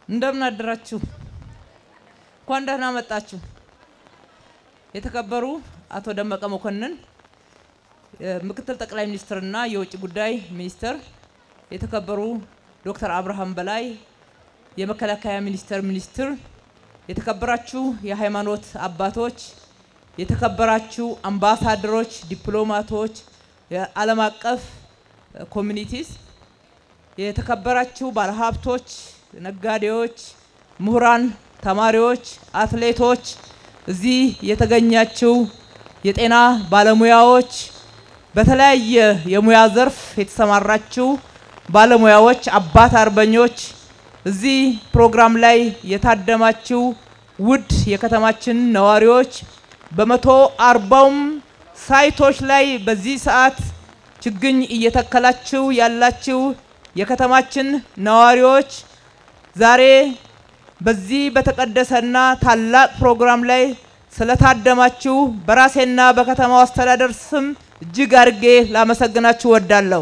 እንደምን አደራችሁ። እንኳን ደህና መጣችሁ። የተከበሩ አቶ ደመቀ መኮንን ምክትል ጠቅላይ ሚኒስትርና የውጭ ጉዳይ ሚኒስትር፣ የተከበሩ ዶክተር አብርሃም በላይ የመከላከያ ሚኒስቴር ሚኒስትር፣ የተከበራችሁ የሃይማኖት አባቶች፣ የተከበራችሁ አምባሳደሮች፣ ዲፕሎማቶች፣ የዓለም አቀፍ ኮሚኒቲስ፣ የተከበራችሁ ባለሀብቶች፣ ነጋዴዎች፣ ምሁራን፣ ተማሪዎች፣ አትሌቶች፣ እዚህ የተገኛችሁ የጤና ባለሙያዎች፣ በተለያየ የሙያ ዘርፍ የተሰማራችሁ ባለሙያዎች፣ አባት አርበኞች፣ እዚህ ፕሮግራም ላይ የታደማችሁ ውድ የከተማችን ነዋሪዎች፣ በመቶ አርባውም ሳይቶች ላይ በዚህ ሰዓት ችግኝ እየተከላችሁ ያላችሁ የከተማችን ነዋሪዎች ዛሬ በዚህ በተቀደሰና ታላቅ ፕሮግራም ላይ ስለታደማችሁ በራሴና በከተማው አስተዳደር ስም እጅግ አድርጌ ላመሰግናችሁ ወዳለሁ።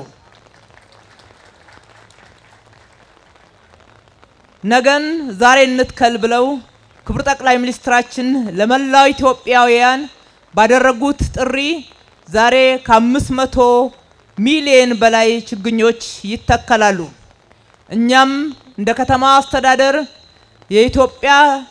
ነገን ዛሬ እንትከል ብለው ክቡር ጠቅላይ ሚኒስትራችን ለመላው ኢትዮጵያውያን ባደረጉት ጥሪ ዛሬ ከአምስት መቶ ሚሊየን በላይ ችግኞች ይተከላሉ። እኛም እንደ ከተማ አስተዳደር የኢትዮጵያ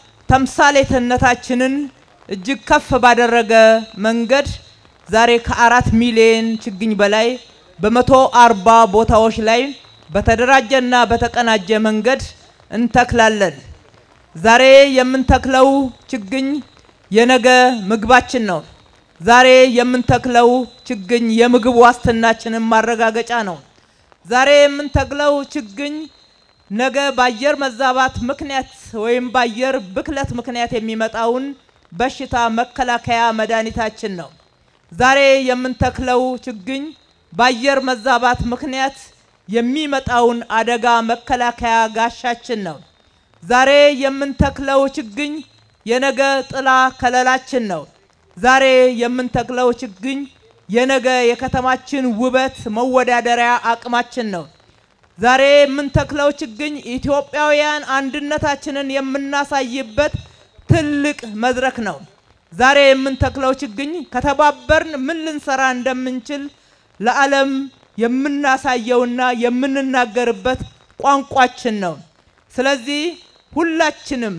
ተምሳሌትነታችንን እጅግ ከፍ ባደረገ መንገድ ዛሬ ከአራት ሚሊዮን ችግኝ በላይ በመቶ አርባ ቦታዎች ላይ በተደራጀና በተቀናጀ መንገድ እንተክላለን። ዛሬ የምንተክለው ችግኝ የነገ ምግባችን ነው። ዛሬ የምንተክለው ችግኝ የምግብ ዋስትናችንን ማረጋገጫ ነው። ዛሬ የምንተክለው ችግኝ ነገ በአየር መዛባት ምክንያት ወይም በአየር ብክለት ምክንያት የሚመጣውን በሽታ መከላከያ መድኃኒታችን ነው። ዛሬ የምንተክለው ችግኝ በአየር መዛባት ምክንያት የሚመጣውን አደጋ መከላከያ ጋሻችን ነው። ዛሬ የምንተክለው ችግኝ የነገ ጥላ ከለላችን ነው። ዛሬ የምንተክለው ችግኝ የነገ የከተማችን ውበት መወዳደሪያ አቅማችን ነው። ዛሬ የምንተክለው ችግኝ ኢትዮጵያውያን አንድነታችንን የምናሳይበት ትልቅ መድረክ ነው። ዛሬ የምንተክለው ችግኝ ከተባበርን ምን ልንሰራ እንደምንችል ለዓለም የምናሳየውና የምንናገርበት ቋንቋችን ነው። ስለዚህ ሁላችንም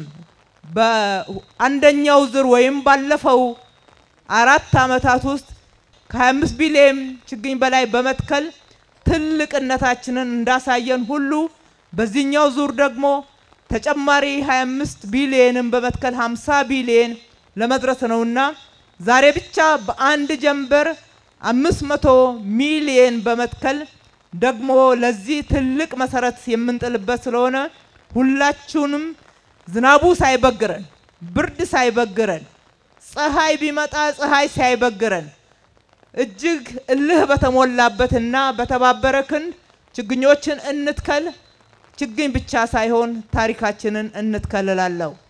በአንደኛው ዙር ወይም ባለፈው አራት ዓመታት ውስጥ ከ25 ቢሊየን ችግኝ በላይ በመትከል ትልቅነታችንን እንዳሳየን ሁሉ በዚህኛው ዙር ደግሞ ተጨማሪ 25 ቢሊየንን በመትከል 50 ቢሊየን ለመድረስ ነውና ዛሬ ብቻ በአንድ ጀንበር 500 ሚሊየን በመትከል ደግሞ ለዚህ ትልቅ መሰረት የምንጥልበት ስለሆነ ሁላችሁንም ዝናቡ ሳይበግረን፣ ብርድ ሳይበግረን፣ ፀሐይ ቢመጣ ፀሐይ ሳይበግረን እጅግ እልህ በተሞላበትና በተባበረ ክንድ ችግኞችን እንትከል። ችግኝ ብቻ ሳይሆን ታሪካችንን እንትከል እላለሁ።